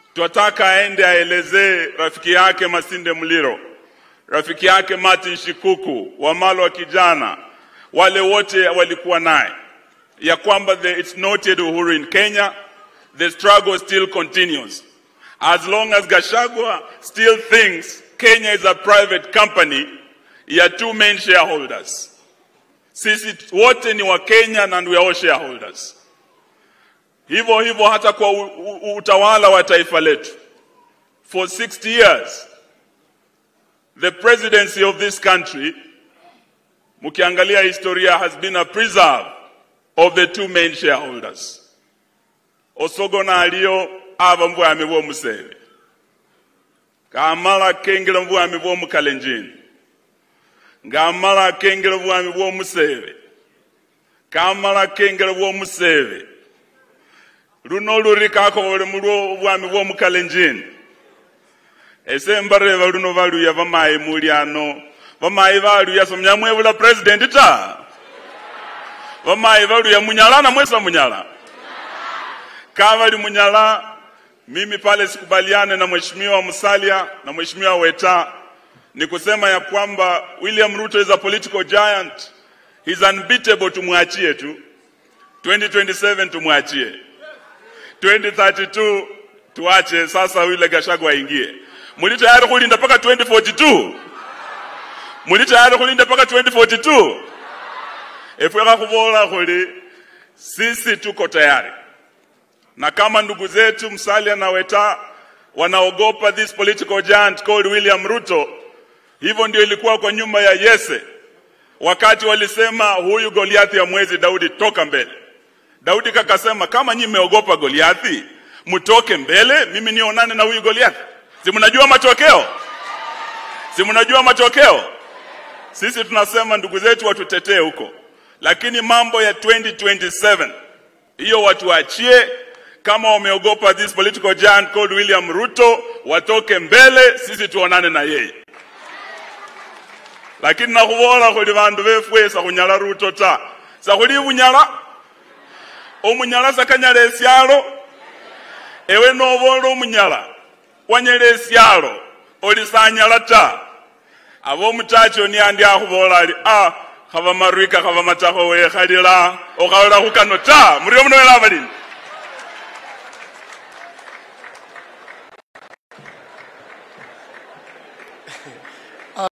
twataka aende aelezee rafiki yake Masinde Muliro, rafiki yake Martin Shikuku, Wamalo wa kijana, wale wote walikuwa naye ya kwamba the, it's not yet Uhuru in Kenya, the struggle still continues. As long as Gashagwa still thinks Kenya is a private company, ya two main shareholders. Sisi wote ni wa Kenya and we are all shareholders. Hivyo hivyo hata kwa u, u, utawala wa taifa letu. For 60 years, the presidency of this country, mkiangalia historia, has been a preserve of the two main shareholders. Osogona aliyo ava mbwami bw'omuseve kamala kengera mbwami bw'omukalenjini ng'amala akengera obwami bw'omuseve kamala akengera bw'omuseve luno oluri kakobole mulwo obwami bw'omukalenjini ese mbareva luno valuya vamayi muli ano vamayi valuya somnyamwevula presidenti ta vamayi valuya munyala na mwesa munyala kavali munyala mimi pale sikubaliane na mheshimiwa Musalia na mheshimiwa Weta ni kusema ya kwamba William Ruto is a political giant. He's unbeatable, tumwachie tu. 2027 tumwachie, 2032 tuache sasa, yule Gachagua aingie. Muli tayari kulinda mpaka 2042? Muli tayari kulinda mpaka 2042? Efweka kuvola kuli sisi tuko tayari, na kama ndugu zetu Musalia na Weta wanaogopa this political giant called William Ruto, hivyo ndio ilikuwa kwa nyuma ya Yese wakati walisema huyu Goliathi ya mwezi Daudi, toka mbele. Daudi kakasema kama nyi mmeogopa Goliathi, mtoke mbele, mimi nionane na huyu Goliathi. Si mnajua matokeo? Si mnajua matokeo? Sisi tunasema ndugu zetu watutetee huko, lakini mambo ya 2027 hiyo watuachie. Kama wameogopa this political giant called William Ruto, watoke mbele, sisi tuonane na yeye lakini nakhubola khuli bandu befwe sakhunyala ruto ta sakhuli bunyala omunyala sakanyala esyalo ewe nobola omunyala wanyala esyalo oli sanyala ta aba omutachi oni andi akhubola ali a khaba marwika khaba matakho wekhalila okhawula khukano ta murio muno wela abalini